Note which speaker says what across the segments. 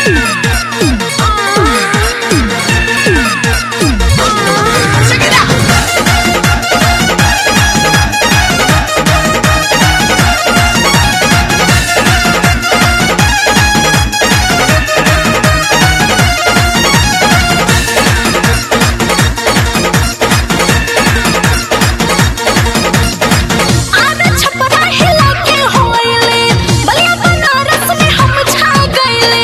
Speaker 1: आधा छपरा हिला के होइले बलिया बनारस में हम छा गइले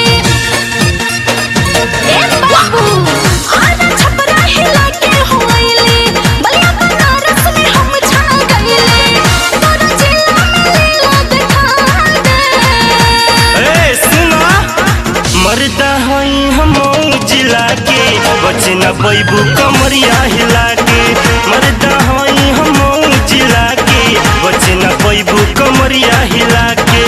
Speaker 1: ए बाबू आधा छपरा हिला के होइले बलिया बनारस में हम छा गइले तोरा जिला में लीला दिखा दे
Speaker 2: ए सुना मरदा हई हम जिला के बचना बैबू कमरिया हिला के मरदा हई हम जिला के बचना बैबू कमरिया हिला के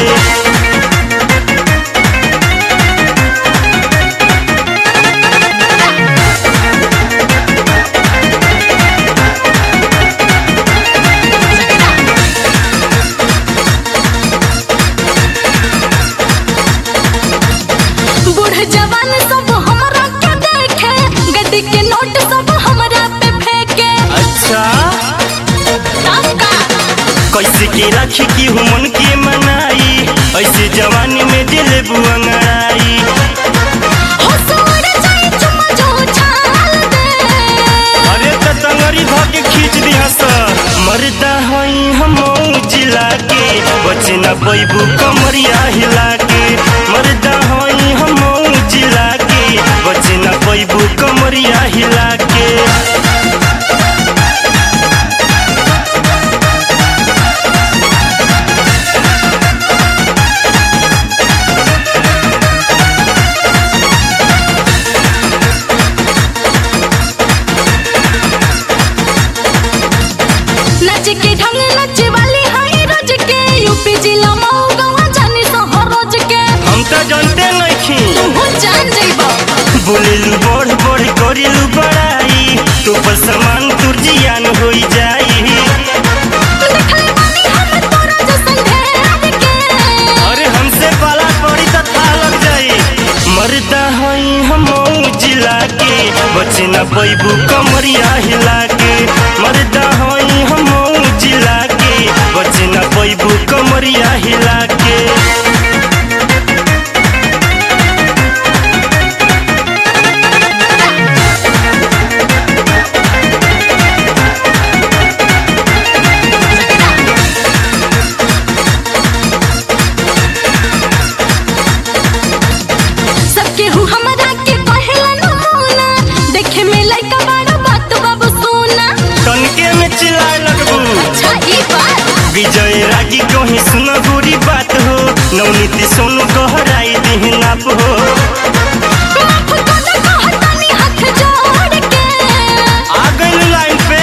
Speaker 1: बूढ़ जवान सब हमरा के देखे गड्डी के नोट सब हमरा पे फेंके
Speaker 2: अच्छा
Speaker 1: काका
Speaker 2: कैसे के राखी की हुमन के मनाई ऐसे जवानी में दिल बुआई
Speaker 1: हो सोड़ जाए चुमा जो छाल दे
Speaker 2: अरे त तंगरी धके खींच दिया सर मरदा हई हम जिला के बचना बैबू कमरिया हिला के मरदा हई हम जिला के बचना बैबू कमरिया हिला के
Speaker 1: नच के ढंग नच वाली हाई रोज के यूपी जिला मऊ गवा जानी सहर रोज के
Speaker 2: हम त जानते नहीं
Speaker 1: तू जान जइबा
Speaker 2: बोलेलू बढ़ बढ़ करेलू बड़ाई तो पर समान तुर जियान होई जाई
Speaker 1: देखले बानी हम तोरा जैसन ढेर के
Speaker 2: अरे हमसे पाला पड़ी तो था लग जाई मरदा हई हम जिला के बचना बैबू कमरिया हिला के मरदा हई हम जिला के बचना बैबू कमरिया हिला के
Speaker 1: सबके हु हमरा के कहेला नमूना देखे में लइका बड़ा बात बाबू सोना
Speaker 2: तनके में चिल्लाए लगबू
Speaker 1: अच्छा ई बात
Speaker 2: विजय रागी कहीं सुन गोरी बात हो नवनीति सोनू गहराई देह नाप हो
Speaker 1: माफ कर दे कहतानी हाथ जोड़ के
Speaker 2: आ गइल लाइन पे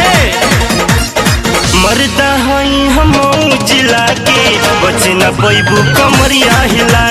Speaker 2: मरदा हई हम जिला के बचना बैबू कमरिया हिला